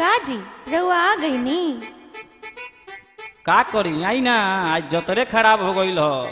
का जी रउआ आ गई नी का करी आई ना आज जतरे खराब हो गईल ह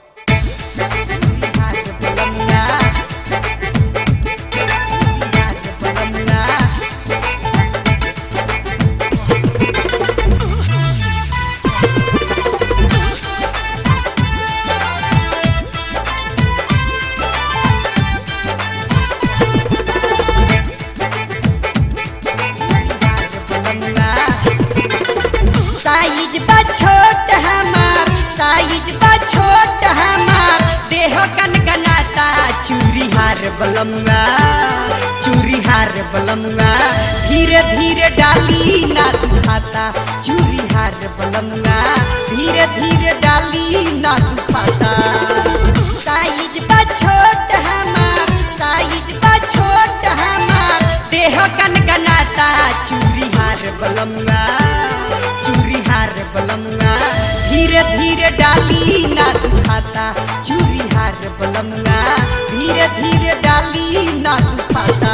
साइज बा छोट हमार साइज बा छोट हमार देह गनगनाता चूरी हार बलमुआ चूरी हार बलमुआ धीरे धीरे डाली ना दुखाता चूरी हार बलमुआ धीरे धीरे डाली ना दुखाता साइज बा छोट हमार साइज बा छोट हमार देह गनगनाता चूरी हार बलमुआ चूरी हार बलमुआ धीरे धीरे डाली ना दुखाता चूरी हार बलमुआ धीरे धीरे डाली ना दुखाता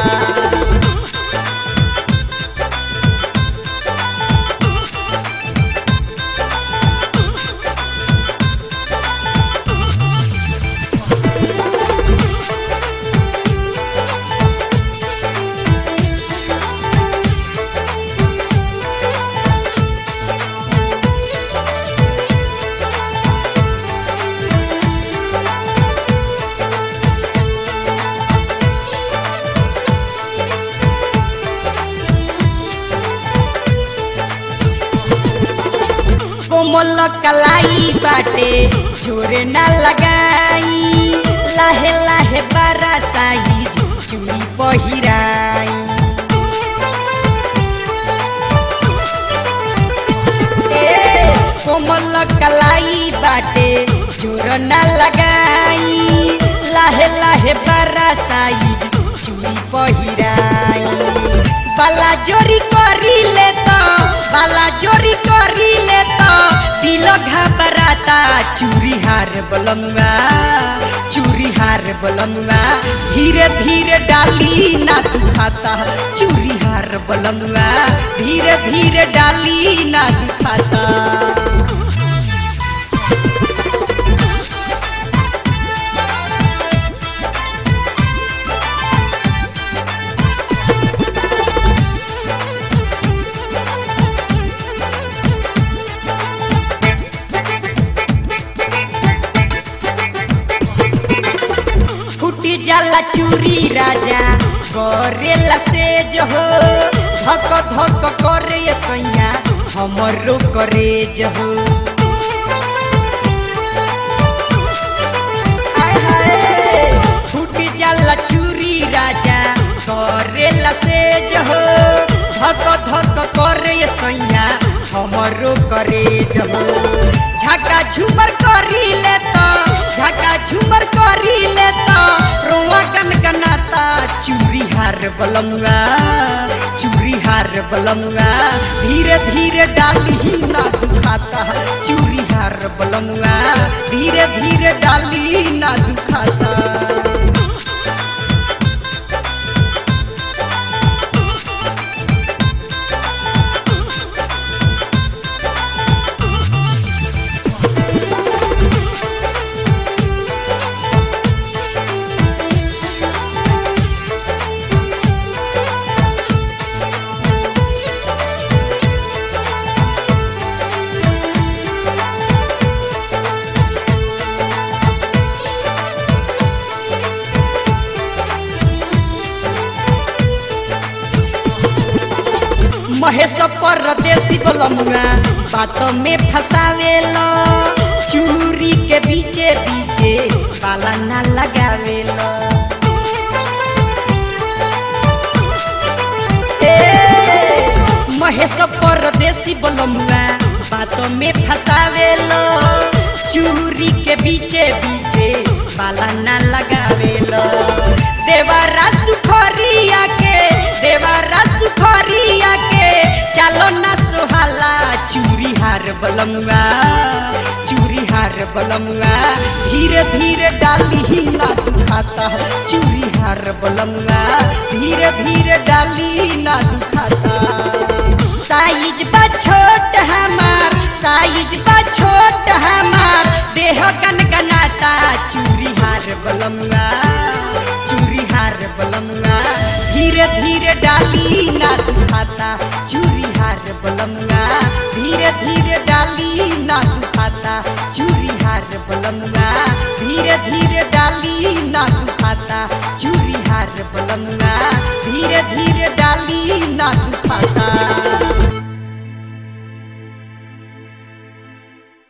कोमल कलाई बाटे जोरे ना लगाई लाहे लाहे बारा साइज चूड़ी पहिराई ए, कोमल कलाई बाटे जोर ना लगाई लाहे लाहे बारा साइज चूड़ी पहिराई बाला जोरी करी ले तो बाला जोरी करी ले तो दिल घबराता चूरी हार बलमुआ चूरी हार बलमुआ धीरे धीरे डाली ना दुखाता चूरी हार बलमुआ धीरे धीरे डाली ना दुखाता फूटी जाला चूरी राजा करेला से जो हो धक धक करे सैया हमरो करे जो हो आय हाय, फूटी जाला चूरी राजा करेला से जो हो धक धक करे सैया हमरो करे जो हो झका झूमर करी ले तो झका झूमर करी ले तो रोआ गनगनाता चूरी हार बलमुआ चूरी हार बलमुआ धीरे धीरे डाली ना दुखाता चूरी हार बलमुआ धीरे धीरे डाली ना दुखाता महेश परदेसी बलमुआ बात में फसावेला चूरी के बीचे बीचे बाला ना लगावेला ए, महेश परदेसी बलमुआ बात में फसावेला चूरी के बीचे बीचे बाला ना लगावेला देवारा सुखरिया के देवारा सुखरिया के चलो ना सुहाला चूरी हार बलमुआ चूरी हार बलमुआ धीरे धीरे डाली ही ना दुखाता चूरी हार बलमुआ धीरे धीरे डाली ना दुखाता छोट हमार देह गनगनाता चूरी हार बलमुआ चूरी हार बलमुआ धीरे धीरे डाली ना दुखाता चूरी हार बलमुआ धीरे धीरे डाली ना दुखाता चूरी हार बलमुआ धीरे धीरे डाली ना दुखाता चूरी हार बलमुआ धीरे धीरे डाली ना दुखाता